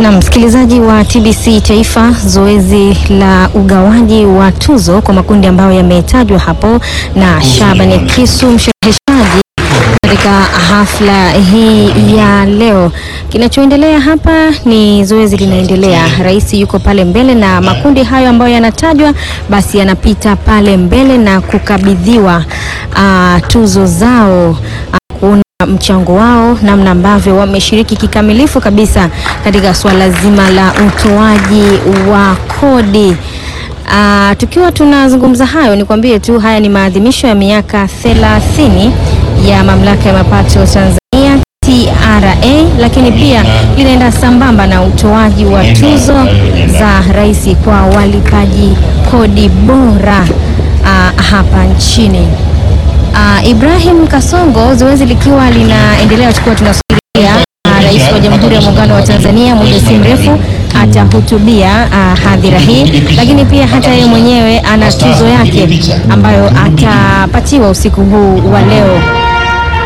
Na msikilizaji wa TBC Taifa, zoezi la ugawaji wa tuzo kwa makundi ambayo yametajwa hapo na Shabani Kisu, mshereheshaji katika hafla hii ya leo. Kinachoendelea hapa ni zoezi linaendelea, rais yuko pale mbele na makundi hayo ambayo yanatajwa basi yanapita pale mbele na kukabidhiwa uh, tuzo zao uh, kuona mchango wao namna ambavyo wameshiriki kikamilifu kabisa katika suala zima la utoaji wa kodi. Uh, tukiwa tunazungumza hayo, nikwambie tu haya ni maadhimisho ya miaka 30 ya mamlaka ya mapato Tanzania TRA, lakini pia linaenda sambamba na utoaji wa tuzo za rais kwa walipaji kodi bora uh, hapa nchini. Uh, Ibrahim Kasongo, zoezi likiwa linaendelea, tukiwa tunasubiria uh, rais wa Jamhuri ya Muungano wa Tanzania muda si mrefu atahutubia uh, hadhira hii, lakini pia hata yeye mwenyewe ana tuzo yake ambayo atapatiwa usiku huu wa leo